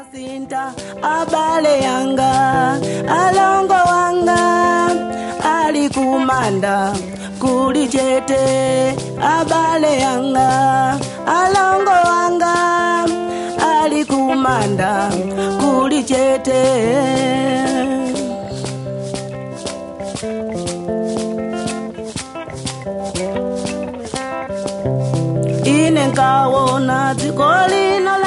sinta abale yanga alongo wanga ali kumanda kuli chete abale yanga alongo wanga ali kumanda kuli chete ine nkawona dziko lino